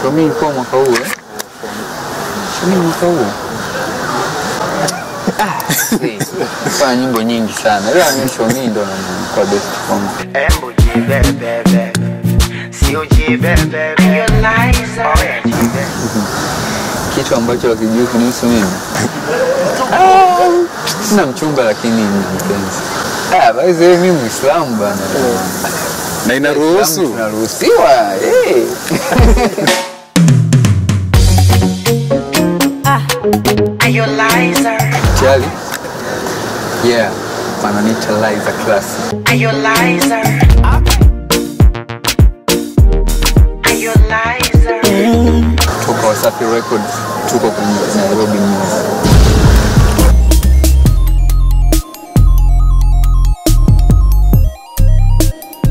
Shomi ilikuwa mwaka huu eh? Shomi mwaka huu. Ah, see. Fanya nyimbo nyingi sana. Ila mimi Shomi ndo kwa best kwangu. Embo jibebebe, sio jibebebe. Oh, yeah, jibebe. Kitu ambacho hakijui kunihusu mimi. Ah, Sina mchumba lakini nina mpenzi. Ah, by the way mimi Muislamu bana. na inaruhusu Tunaruhusiwa. Eh. Chali. Yeah. Wananiita Liza Classic. Toka Wasafi Records tuko kwenye Nairobi News.